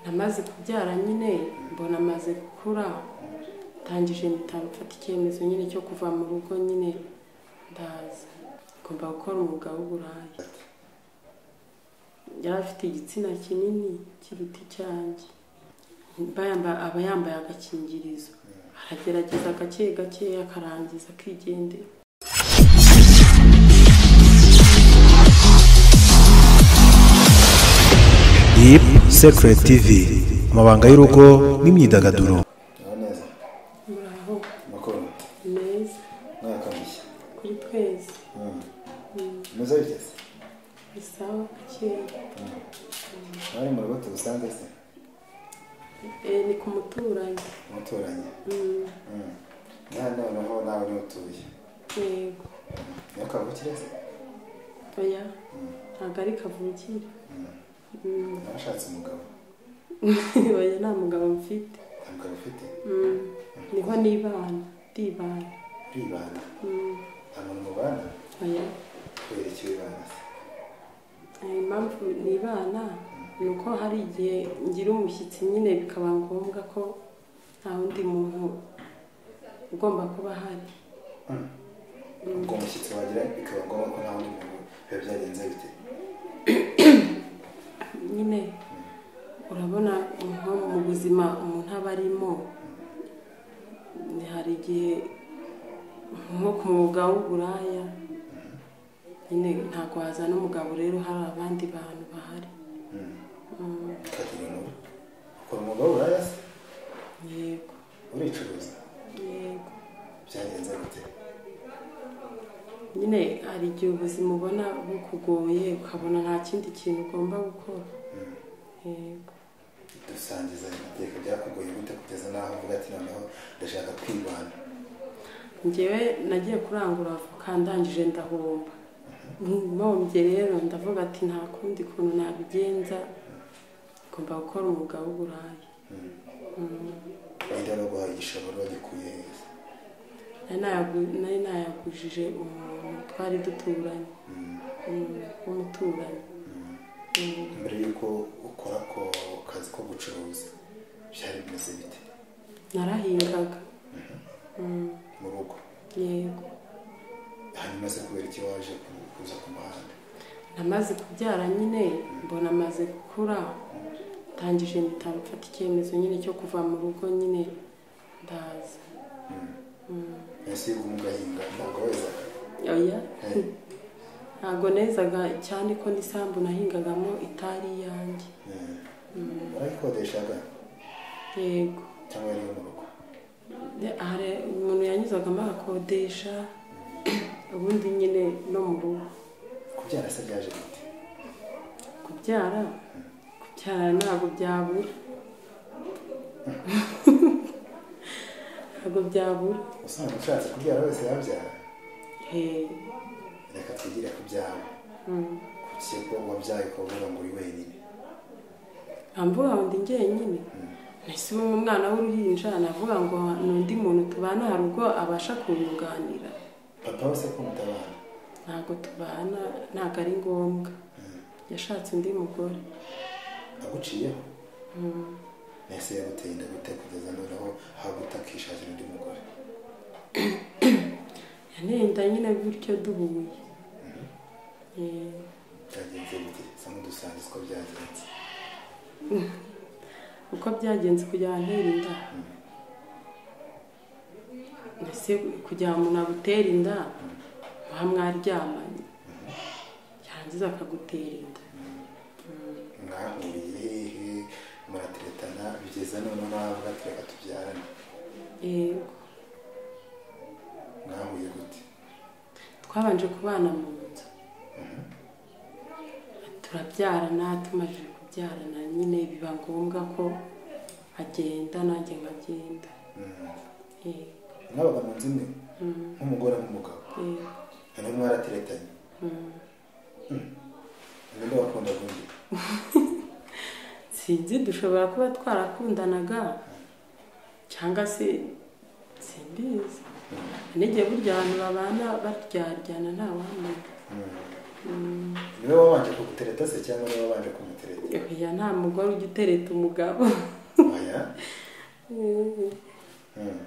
namaze kubyara nyine mbona amaze gukura tangije mfata icyemezo nyine cyo kuva mu rugo nyine ndaza ngomba gukora umwuga w'uburayi yari afite igitsina kinini kiruta icyanjye aba yambaye agakingirizo aragerageza gake gake akarangiza akigendera Deep Secret TV amabanga y'urugo n'imyidagaduro Aho neza muraho makuru meza mwakamushya kuri twese umeze bigeze bisaba gakeya bari mu rugo tubusanze se Eh, ni ku muturanyi umuturanyi Mm, nta noneho nawe niwe utuye yego niyo kavukire se oya ntabwo ari kavukire Mm, narashatse umugabo oya nta mugabo mfite nta mugabo ufite Mm, niho nibana ndibana uribana Mm, nta muntu mubana oya kubera icyo wibana se Eh, impamvu nibana ni uko hari igihe ngira umushyitsi nyine bikaba ngombwa ko nta wundi muntu ugomba kuba ahari ubwo umushyitsi wagira bikaba ngombwa ko nta wundi muntu biba byagenze bite nyine urabona nko mu buzima umuntu aba arimo hari igihe nko ku mwuga w'uburaya nyine ntabwo wazana umugabo rero hari abandi bantu bahari Mm, ukagira inkuru ukora umugabo uraya se yego uricuruza yego byagenze bite nyine hari igihe ubuzima ubona bukugoye ukabona nta kindi kintu ugomba gukora yego dusangiza amateka byakugoye gute kugeza n'aho uvuga ati noneho ndashaka kwibana njyewe nagiye kurangura avoka ndangije ndahomba mpombye rero ndavuga ati nta kundi kuntu nabigenza ngomba gukora umwuga w'uburayi Mm. wenda no guhaha igishoro bagikuye heza Nari nayagu- nari nayagujije umuntu twari duturanye Mm, w'umuturanyi Mm. mbere y'uko ukora ako kazi ko gucuruza byari bimeze bite narahingaga Mm, mu rugo yego hanyuma se kubera iki waje ku- kuza ku muhanda namaze kubyara nyine mbona amaze gukura tangije mpita mfata icyemezo nyine cyo kuva mu rugo nyine ndaza Mm. mbese iyo uguma ugahinga ntabwo wezaga oya Eh, ntabwo nezaga cyane ko n'isambu nahingagamo itari iyanjye eh. barayikodeshaga yego cyangwa yari iyo mu rugo Ne- hari umuntu yanyuzagamo agakodesha ubundi nyine no mu rugo kubyara se byaje bite kubyara kubyara ntabwo byabura ntabwo byabura usanzwe ushatse kubyara wese yabyara Hey, reka twigire ku byawe mm. kuki ko wabyaye ukaba uvuga ngo uri wenyine nkamvuga ngo ndi jyenyine mbese ubu umwana w'uruhinja navuga ngo ni undi muntu tubana hari ubwo abasha kunyunganira papa wese ko mutabana ntabwo tubana ntabwo ari ngombwa yashatse undi mugore aguciyeho mbese yaguteye inda gute kugeza noneho haguta akishakira undi mugore yanenda nyine gutyo duhuye Eh, byagenze bite sa nk'udusangiza uko byagenze uko byagenze kugira ngo ntere inda mbese kugira ngo umuntu agutere inda muba mwaryamanye yarangiza akagutera inda mwahuriye hehe murateretana bigeze noneho navuga ati reka tubyarane yego mwahuye gute twabanje kubana mu nzu turabyarana tumaze kubyarana nyine biba ngombwa ko agenda nanjye nkagenda Eh, mwabaga mu nzu imwe mm, nk'umugore n'umugabo eh, noneho mwarateretanye mm. ninde wakunda undi sinzi dushobora kuba twarakundanaga cyangwa se simbizi n'igihe burya abantu babana batyaryana nta wamenya niwe wabanje kugutereta se cyangwa niwe wabanje kumutereta oya nta mugore ujya utereta umugabo oya Mm.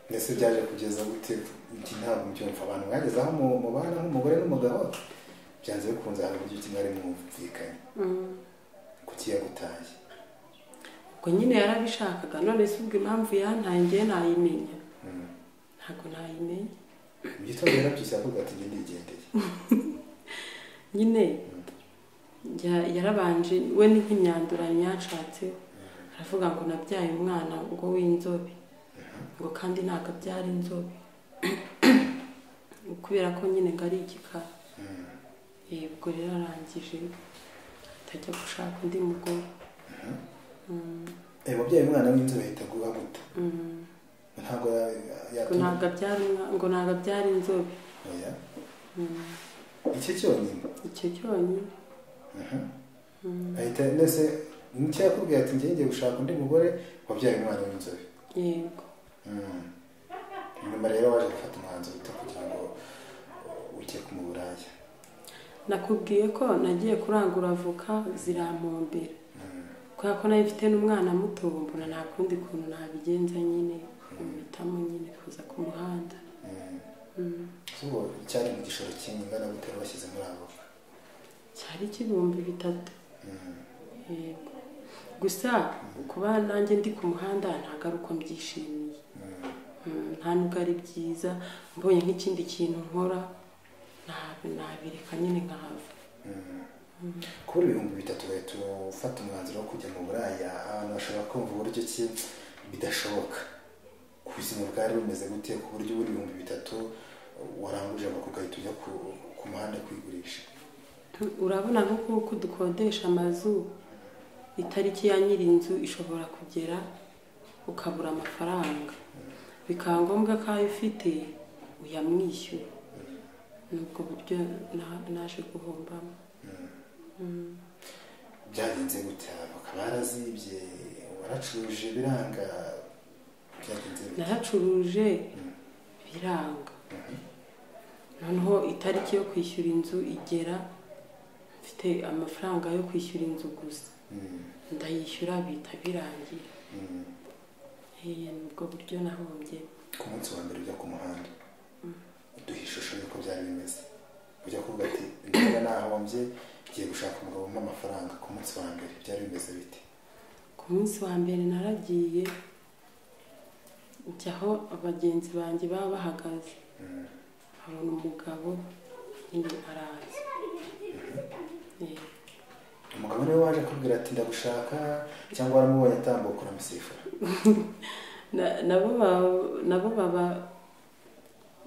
mbese byaje kugeza gute iki ntabwo mbyumva abantu mwagezeho mu- mubana nk'umugore n'umugabo byanze bikunze hari uburyo kimwe ari mwumvikanye Mm. kuki yagutaye ubwo nyine yarabishakaga none se ubwo impamvu yantaye ngewe nayimenya Mm. ntabwo nayimenya mu gitondo yarabyutse avuga ati njye ndigendeye nyine ya- yarabanje we ni nk'imyanduranyi yashatseho aravuga ngo nabyaye umwana ngo w'inzobe ngo kandi ntabwo abyara inzobe kubera ko nyine ngo ari igikara Mm. Eh, ubwo rero arangije atajya gushaka undi mugore Mm, Eh, mubyeyi umwana w'inzobe ahita aguha muto mm. ntabwo ngo ntabwo abyara umwa- ngo ntabwo abyara inzobe oya Mm, icyo cyonyine icyo cyonyine ahita ndetse nicyo yakubwiye ati njye ngiye gushaka undi mugore wabyaye umwana w'inzobe yego Mm. nyuma rero waje gufata umwanzuro uta kugira ngo ujye ku mu buraya nakubwiye ko nagiye kurangura avoka zirampombera kubera ko nayo ifite n'umwana muto mbona nta kundi kuntu nabigenza nyine kumutamo nyine kuza ku muhanda Mm. Mm, ubu cyari mu gishoro kingana gute bashyize muri abo cyari kibihumbi bitatu Mm. yego gusa kuba nanjye ndi ku muhanda ntabwo ari uko mbyishimiye Mm. Mm, nta nubwo ari byiza mbonye nk'ikindi kintu nkora ntabi nabireka nyine nkahava Mm. kubura ibihumbi bitatu bahita ufata umwanzuro wo kujya mu buraya ahantu hashobora kumva uburyo ki bidashoboka ku buzima bwari bumeze gute ku buryo ubura ibihumbi bitatu waranguje amakuru ugahita ujya ku, ku muhanda kwigurisha urabona nko kuko dukodesha amazu itariki ya nyiri inzu ishobora kugera ukabura amafaranga bikaba ngombwa ko ayo ufite uyamwishyura ni ubwo buryo na- naje guhombamo byagenze gute bakaba barazibye waracuruje biranga byagenze gute naracuruje biranga noneho itariki yo kwishyura inzu igera mfite amafaranga yo kwishyura inzu gusa Mm. ndayishyura bihita birangira Mm. Eh, ni ubwo buryo nahombye ku munsi wa mbere ujya ku muhanda uduha ishusho y'uko byari bimeze ujya kuvuga ati niba nahombye ngiye gushaka umugabo umpa amafaranga ku munsi wa mbere byari bimeze bite ku munsi wa mbere naragiye njya aho abagenzi banjye baba bahagaze habona umugabo nyine araza Eh, umugabo niwe waje akubwira ati ndagushaka cyangwa waramubonye atambuka uramusifura na- nabo ba- nabo baba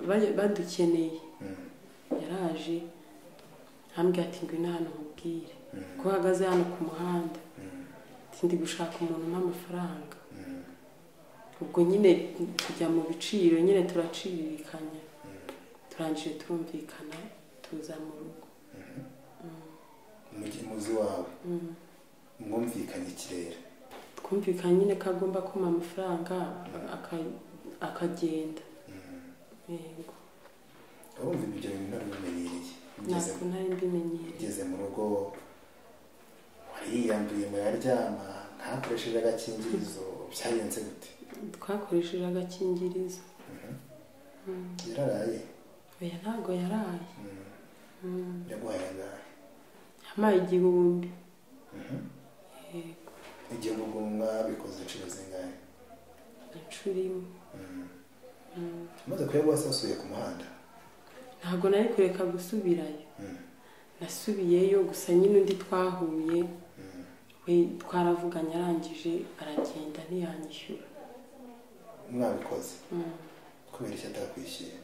ba- badukeneye Mm. yaraje ambwira ati ngwino hano nkubwire ko uhagaze hano ku muhanda Mm. ati ndi gushaka umuntu umpa amafaranga Mm. ubwo nyine tujya mu biciro nyine turacirikanya turangije turumvikana tuza mu rugo Mugi- muzi wawe mwumvikanye ikirere twumvikanye nyine ko agomba kumpa amafaranga aka- akagenda yego urumva ibyo bintu nari bimenyereye Ugeze- ntabwo nari mbimenyereye ugeze mu rugo wariyambuye muraryama ntakoresheje agakingirizo byagenze gute twakoresheje agakingirizo yararaye oya ntabwo yaraye Mm. yaguhaye angahe yampaye igihumbi yego igihe ubugumwa bikoze inshuro zingahe inshuro imwe amaze kuyaguha se asubiye ku muhanda ntabwo nari kureka gusubirayo Mm. nasubiyeyo gusa nyine undi twahuye we twaravuganye arangije aragenda ntiyanyishyura mwabikoze Mm. kubera icyo atakwishyuye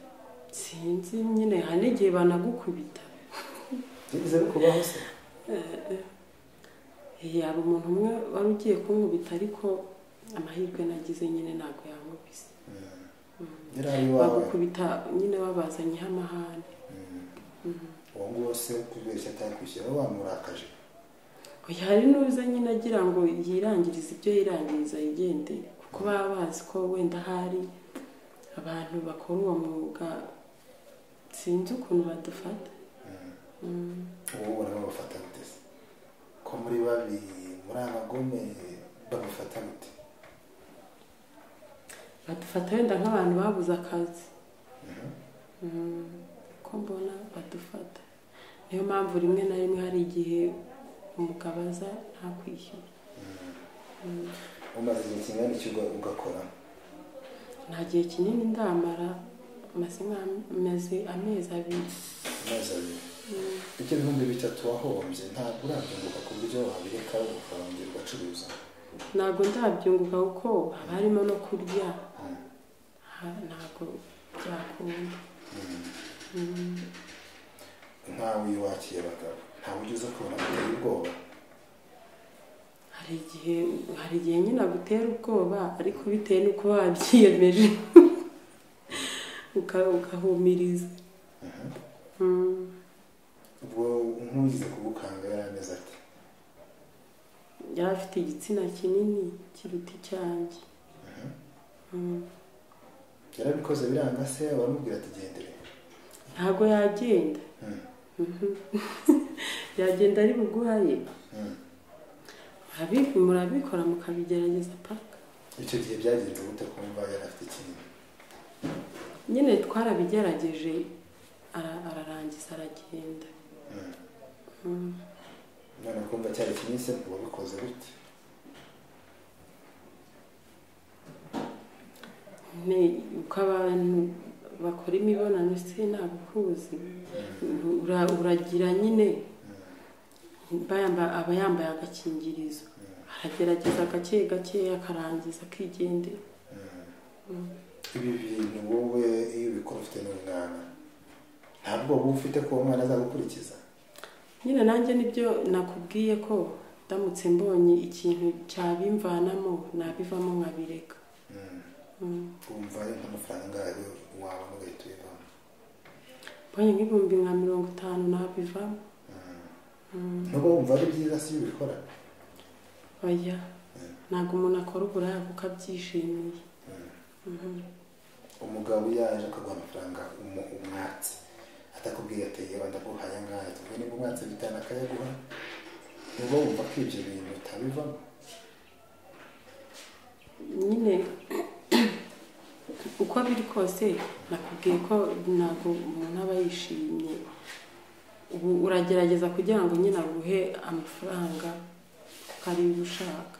sinzi nyine hari n'igihe banagukubita byigeze bikubaho se Eh, hari umuntu umwe wari ugiye kunkubita ariko amahirwe nagize nyine ntabwo yankubise yari ari iwawe bagukubita nyine babazanyeho amahane uwo nguwo se kubera icyo atakwishyuye wowe wamurakaje Oya, hari n'uza nyine agira ngo yirangirize ibyo yirangiriza yigendere kuko baba bazi ko wenda hari abantu bakora uwo mwuga sinzi ukuntu badufata ubu ubona babafata gute se ko muri babi muri abagome babifata gute badufata wenda nk'abantu babuze akazi Mm, ko mbona badufata niyo mpamvu rimwe na rimwe hari igihe umugabo aza nta kwishyura umaze igihe kingana iki uga- ugakora nta gihe kinini ndamara maze nk'amezi amezi abiri amezi abiri ibyo bihumbi bitatu wahombye ntabwo urabyunguka ku buryo wabireka ukabongera ugacuruza ntabwo ndabyunguka kuko haba harimo no kurya Mm. Ha- ntabwo byakunda ntawe wiwakiye abagabo ntawe ujya uza kubona biteye ubwoba hari igihe hari igihe nyine agutera ubwoba ariko bitewe n'uko wabyiyemeje Uka- ugahumiriza Mm. ubwo nk'ugize kugukanga yari ameze ati yari afite igitsina kinini kiruta icyanjye Mm. yarabikoze biranga se baramubwira ati gendere ntabwo yagenda Mm. yagenda ari buguhaye Mm. abibi murabikora mukabigerageza paka icyo gihe byagenze gute kumva yari afite ikintu nyine twarabigerageje ara- ararangiza aragenda Mm. Mm. none kumva cyari kinini se ngo wabikoze gute Ne- uko abantu bakora imibonano se nta buhuzi Ura- uragira nyine bayamba aba yambaye agakingirizo aragerageza gake gakeya akarangiza akigendera ibi bintu wowe iyo ubikora ufite n'umwana nta bwoba uba ufite ko uwo mwana azagukurikiza nyine nanjye nibyo nakubwiye ko ndamutse mbonye ikintu cyabimvanamo nabivamo nkabireka Mm. Mm. wumva ari nk'amafaranga angahe wabona ugahita uyivamo mbonye nk'ibihumbi nka mirongo itanu nabivamo nubwo wumva ari byiza si iyo ubikora oya ntabwo umuntu akora uburaya kuko abyishimiye umugabo iyo yaje akaguha amafaranga umu- umwatsi atakubwiye ati yeba ndaguhaye angana tuvuge niba umwatsi bitanu akayaguha nubwo wumva ko ibyo bintu utabivamo nyine uko biri kose nakubwiye ko ntabwo umuntu aba yishimye ubu uragerageza kugira ngo nyine aguhe amafaranga kuko ari yo ushaka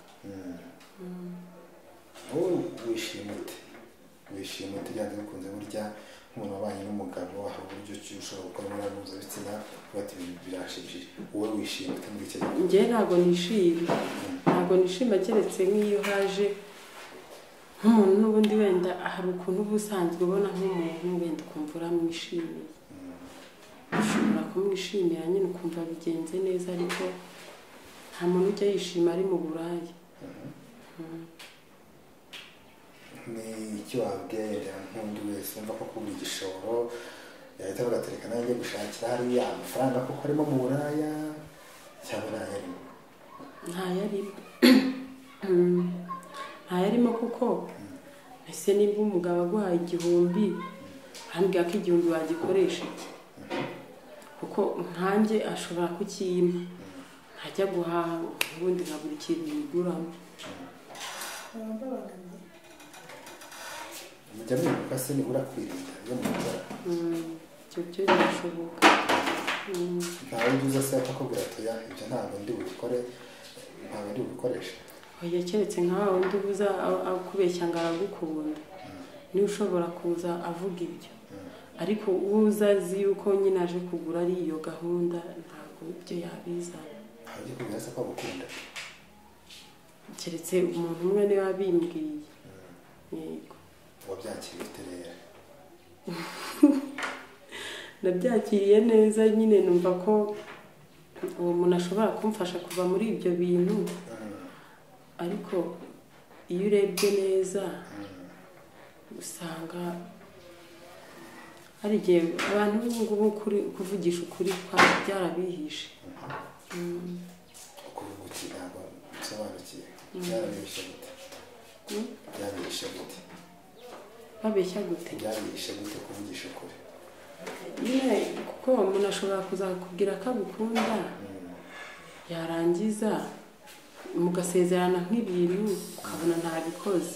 wowe wishima ute wishima ute byanze bikunze burya nk'umuntu wabanye n'umugabo aha uburyo ki ushobora gukora imibonano mpuzabitsina uba ati ibintu birashimishije wowe wishima ute muri icyo gihe njyewe ntabwo nishima ntabwo nishima keretse nk'iyo haje nk'umuntu n'ubundi wenda hari ukuntu uba usanzwe ubona nk'umuntu wenda ukumva uramwishimiye ushobora kumwishimira nyine ukumva bigenze neza ariko nta muntu ujya yishima ari mu buraya ni iki wabwira nk'undi wese wumva ko kubura igishoro yahita avuga ati reka nanjye gushakira hariya amafaranga kuko arimo mu buraya cyangwa ntayarimo ntayarimo Mm. ntayarimo kuko ese niba umugabo aguhaye igihumbi urambwira ko igihumbi wagikoresha iki kuko nkanjye ashobora kukiyima ntajya guhaha ubundi nkabura ikintu yiguramo mujya mwibuka se nibura kwirinda iyo mukora Mm. ibyo byo birashoboka Mm. ntawe ugize se akakubwira ati oya ibyo ntabwo ndi bubikore ntabwo ndi bubikoreshe oya keretse nka wa wundi ubuza a- akubeshya ngo aragukunda niwe ushobora kuza avuga ibyo ariko uza azi yuko nyine aje kugura ari iyo gahunda ntabwo ibyo yabizana ntawe ugiye kubwira se ko agukunda keretse umuntu umwe niwe abimbwiye yego wabyakira ufite rero nabyakiriye neza nyine numva ko uwo muntu ashobora kumfasha kuva muri ibyo bintu ariko iyo urebye neza usanga hari igihe abantu b'ubungubu kuri- kuvugisha ukuri kwa byarabihishe ukuvuga uti ntabwo nsobanukiye byarabishe gute Mm. byarabishe gute babeshya gute byarabishe gute kuvugisha ukuri nyine kuko umuntu ashobora kuzakubwira ko agukunda yarangiza mugasezerana nk'ibintu ukabona ntabikoze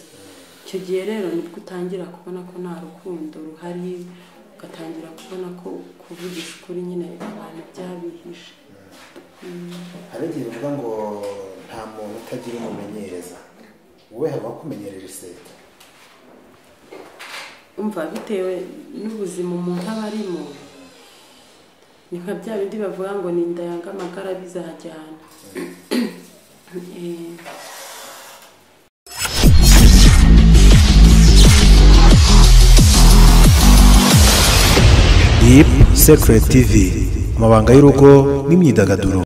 icyo gihe rero nibwo utangira kubona ko nta rukundo ruhari ugatangira kubona ko kuvugisha ukuri nyine abantu byabihishe hari igihe bivuga ngo nta muntu utagira umumenyereza wowe haba kumenyerera iseta umva bitewe n'ubuzima umuntu aba arimo ni nka bya bindi bavuga ngo ni yanga amagara bizajyana Eh, Deep Secret TV, amabanga y'urugo n'imyidagaduro